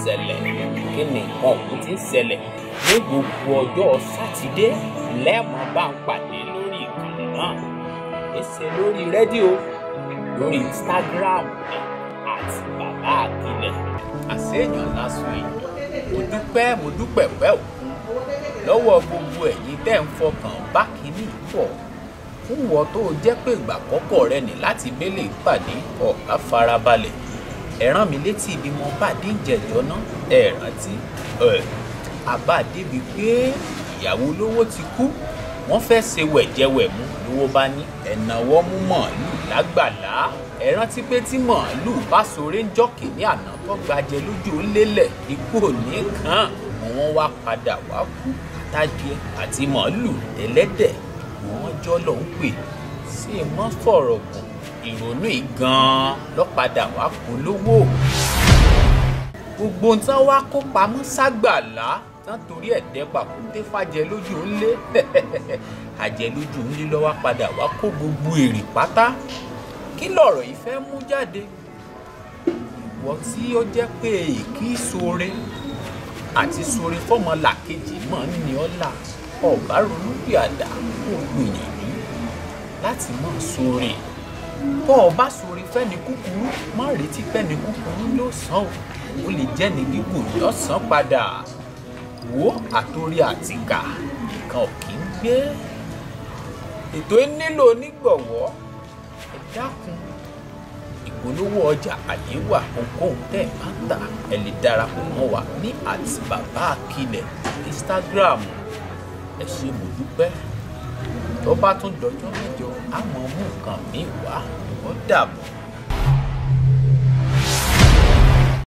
ṣẹlẹ̀ kí ni nǹkan ọ̀hún ti ń ṣẹlẹ̀ ní gbogbo ọjọ́ sátidé lẹ́ẹ̀mọ́ bá ń pàdé lórí ìkànnì náà èsè lórí rédíò lórí instagram ní àti bàbá àkìlẹ̀ àṣeyàn lásán yìí mo dúpẹ́ mo dúpẹ́ pẹ́ òkun lọ́wọ́ gbogbo ẹ̀yin tẹ́ ń fọkàn bá kínní pọ̀ fún wọ́n tó jẹ́ pé ìgbà àkọ́kọ́ rẹ ní láti bẹ́lẹ̀ ìpàdé ọ̀gá farabalẹ̀ ẹ rán mi létí ibi mo bá dé ìjẹ́jọ́ náà ẹ rántí ẹ àbá débi pé ìyàwó olówó ti kú wọ́n fẹ́ ṣe wẹ̀jẹwẹ̀mú lówó bá ní ẹ̀nàwọ́ mú màálù lágbàlá ẹ rántí pé tí màálù bá sọ̀rẹ́ ń jọ́kì ní àná tó gbajẹ lójú lélẹ̀ ikú òní kan wọ́n wá padà wá kú àtàjẹ àti màálù ẹlẹ́dẹ̀ wọ́n jọ́ lọ ń pè sí mọ́ fọ̀rọ̀ gùn ìrònú yìí gan-an lọ́padà wá polówó gbogbo nǹkan wá kó pamọ́ ságbàlá tán torí ẹ̀dẹ́ pàkúté fàjẹ lójú ńlé àjẹ lójú ńlé lọ́wọ́ padà wá kó gbogbo èrè pátá kí lọ̀rọ̀ yìí fẹ́ mú jáde ìwọ tí ó jẹ́ pé èkì sóore àti sóore fọ́mọ làkejì mọ́ ní ọ́là ọ̀bá ronú bí àdá kó gbìyànjú láti mọ̀ sóore bọ́ ọ bá sóore fẹ́ni kúkúrú má retí fẹ́ni kúkúrú ló sàn ó ó lè jẹ́ ní gígùn lọ́sàn-án padà wo àtòrí àtìkà nìkan ò kí ń gbé ètò ẹ nílò onígbọ̀wọ́ ẹ dákun ìpolówó ọjà àyè wà ohunkóhun tẹ́ ẹ bá ń tà ẹ lè darapọ̀ mọ́ wa ní àti bàbá àkìlẹ̀ instagram ẹ ṣe mo dúpẹ́ tó bá tún dọjọ́ mẹ́jọ á mọ̀ mú nǹkan mi wá ó dàbọ̀.